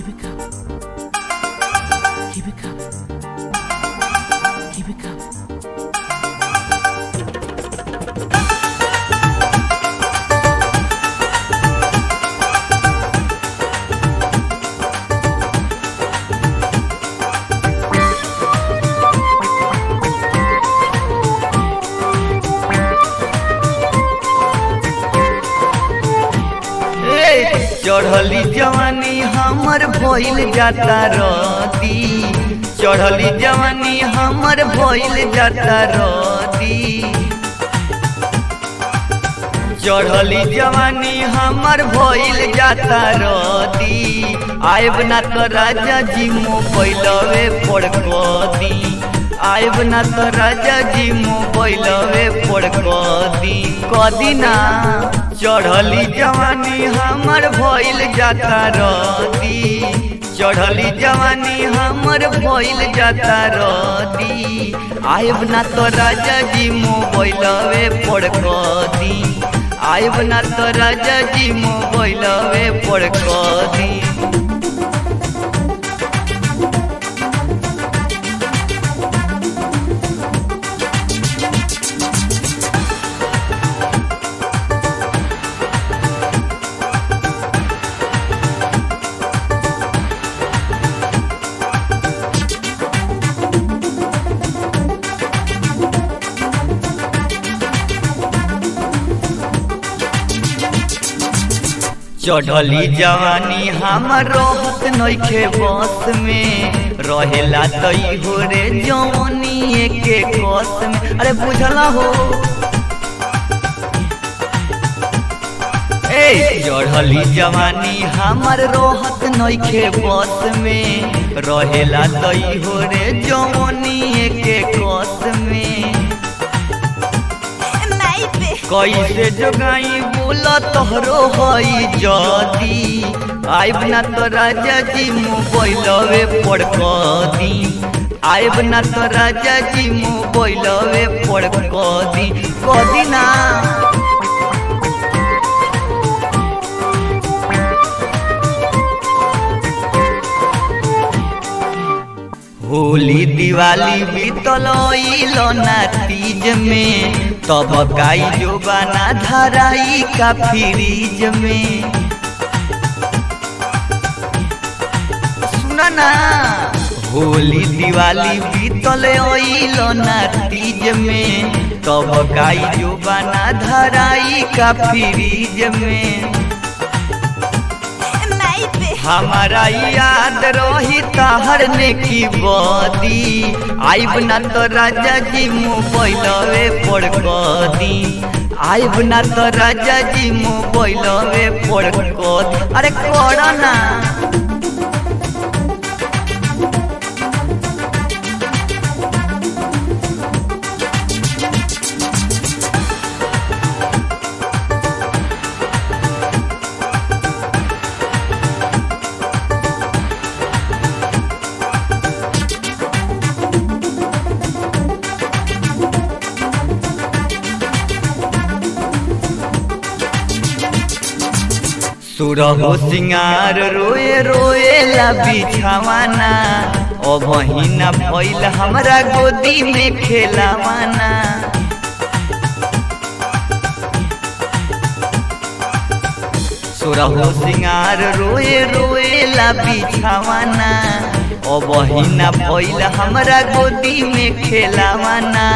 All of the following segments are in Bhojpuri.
Keep it coming. Keep it coming. Keep it coming. ए, चढ़ली जवानी हमर भइल जाता रदी चढ़ली जवानी हमर भइल जाता रदी चढ़ली जवानी हमर भइल जाता रदी आयब ना तो राजा जी मोबाइलवे पर कदी आयब ना तो राजा जी मोबाइलवे पर कदी कदी ना चढ़ली जवानी हमर भइल जाता रदी चढ़ली जवानी हमर भइल जाता रदी आयब ना तो राजा जी मोबाइलवे पर कदी आयब ना तो राजा जी मोबाइलवे पर कदी चढ़ली जवानी हमर रहत नइखे बस में रहेला तई हो रे जवानी के कस में अरे बुझला हो ए चढ़ली जवानी हमर रहत नइखे बस में रहेला तई हो रे जवानी के कस में कैसे जोगाई बोला तोहरो हई जदी आइब ना तो राजा जी मोबाइलवे पर कदी आइब ना तो राजा जी मोबाइलवे पर कदी कदी ना होली दिवाली बीतल ना तीज में तब गाई जोबाना धराई का फ्रीज में सुना ना होली दिवाली बीतल ना तीज में तब गाई जोबाना धराई का फ्रीज में हमारा याद रही तहर ने की बदी आइब ना तो राजा जी मोबाइलवे पर कदी आइब ना तो राजा जी मोबाइलवे पर कद अरे कर ना सुरहो सिंगार रोए रोए ला बिछावाना ओ बहिना भइल हमरा गोदी में खेलावाना सुरहो सिंगार रोए रोए ला बिछावाना ओ बहिना भइल हमरा गोदी में खेलावाना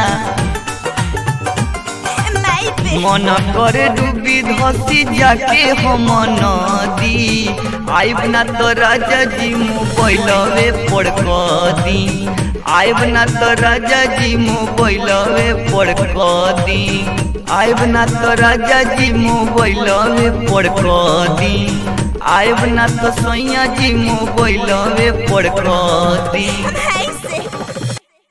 मन करे डूबी धसी जाके हम नदी आइब ना तो राजा जी मोबाइलवे पर कदी आइब ना तो राजा जी मोबाइलवे पर कदी आइब ना तो राजा जी मोबाइलवे पर कदी आइब ना तो सैया जी मोबाइलवे पर कदी